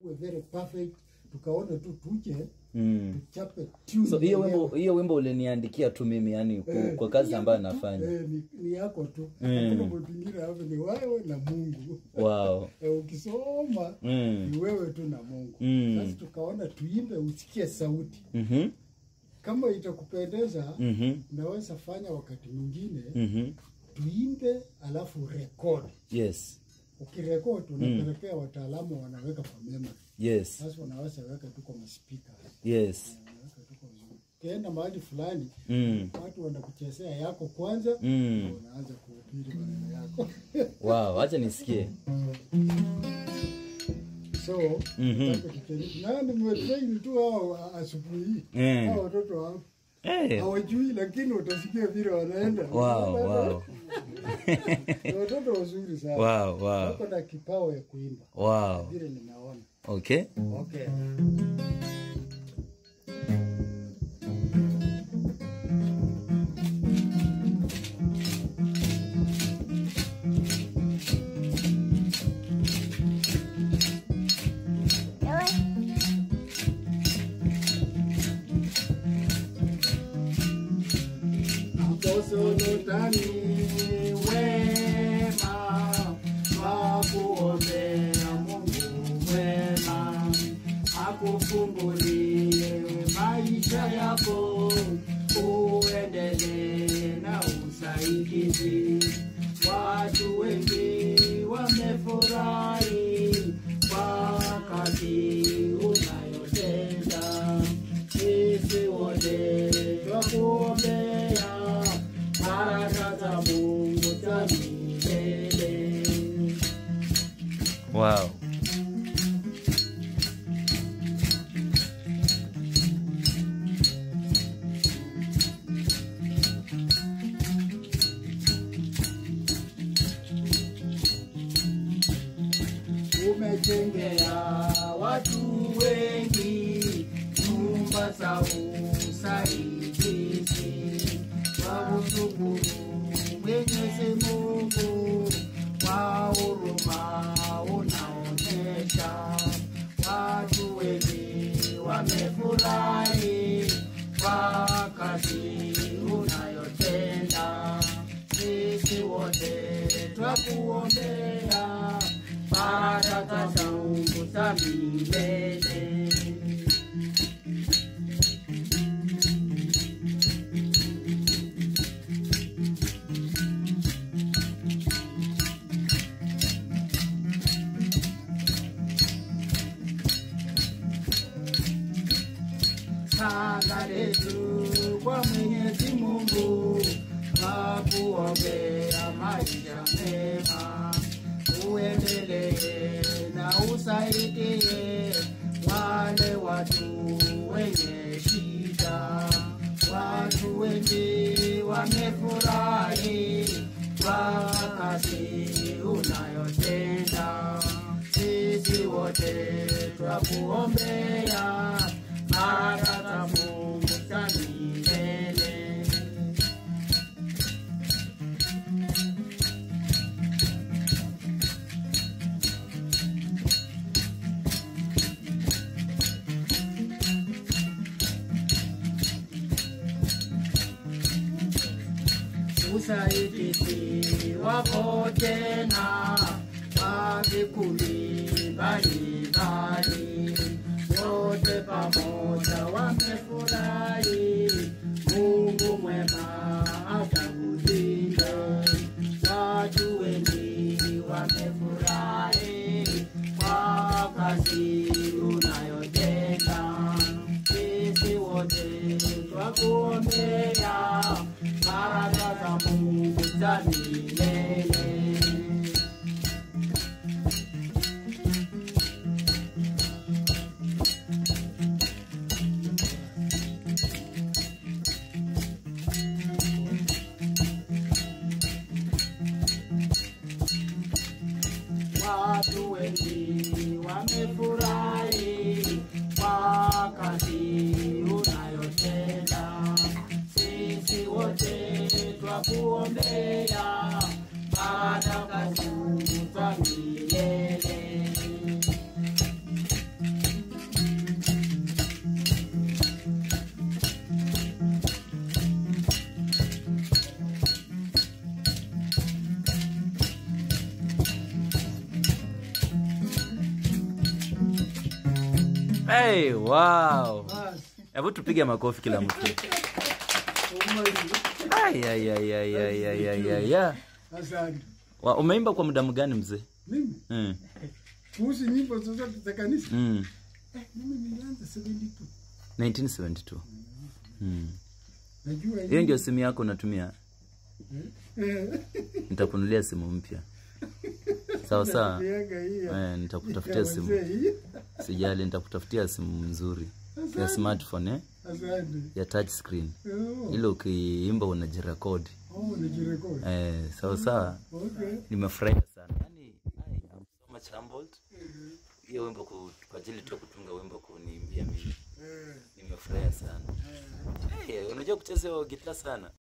ikuwe very perfect tukaona tu tuje Mm. tuchape tune so hiyo yenyewe. wimbo hiyo wimbo uliniandikia tu mimi yani ku- Eh, kwa kazi ni ambayo yako tu. nafanya Eh, ni, ni yako tu Mm. hakuna mtu mwingine hapo ni wewe na mungu wow Eh, ukisoma mm. ni wewe tu na mungu Mm. sasa tukaona tuimbe usikie sauti Mhm. kama itakupendeza Mhm. unaweza fanya wakati mwingine Mhm. tuimbe alafu record yes ukirekod unapelekea wataalamu wanaweka kwa memory yes sasa unaweza weka tu kwa maspika yes unaweka tu kwa vizuri. ukienda mahali fulani mm. watu wanakuchezea yako kwanza Mm. unaanza kuhubiri maneno yako wow acha nisikie so Mhm. nataka tujaribu. na nimetrain tu hao asubuhi hii Mm. hao watoto hao hey. hawajui lakini utasikia vile wanaenda wow wow Ni watoto wazuri sana wow wow wako na kipao ya kuimba wow vile ninaona okay okay Aposolotani wema wakuombea Mungu wema akufungulie maisha yako uendelee na usaidizi. Watu wengi wamefurahi kwa kazi unayotenda sisi wote twakuombea baraka za Mungu za milele. wow Umejengea watu wengi nyumba za usaidizi. Wamshukuru Mwenyezi Mungu kwa huruma unaonyesha. Watu wengi wamefurahi kwa kazi unayotenda. Sisi wote twakuombea baraka za Mungu za milele. Sala letu kwa Mwenyezi Mungu, twakuombea maisha mema, uendelee na usaidie wale watu wenye shida. Watu wengi wamefurahi kwa kazi unayotenda. Sisi wote twakuombea baraka za Mungu za milele. usaidizi wako tena wa vikundi mbalimbali, wote pamoja wamefurahi. Mungu mwema atakulinda. Watu wengi wamefurahi kwa kazi unayotenda. Sisi wote twakuombea baraka za Mungu za milele. Watu wengi wamefurahi Hey, wow. Basi, Hebu tupige makofi kila mtu. umali. Ay, ay, ay, ay, ay, ay, ay, ay, ay. Asante. Wa, umeimba kwa muda mgani mzee? Mimi Mm. kuhusu nyimbo zozote za kanisa Mm. eh, mimi nilianza 72. 1972. Mm. Najua Hiyo ndio simu yako unatumia? Eh, Nitakunulia simu mpya. Sawa sawa. miaka hii ya- Eh, nitakutafutia ya simu. wazee hii. Sijali, nitakutafutia simu nzuri ya smartphone eh? Asante. ya touch screen. Oh, Ile ukiimba unajirekodi. oh, najirekodi. Eh, sawa sawa. Okay. Nimefurahia sana. Yaani, I am so much humbled. Hiyo wimbo ku- kwa ajili tu ya kutunga wimbo kuniimbia mimi. Eh, Nimefurahia sana. Hey, unajua kucheza hiyo gitaa sana?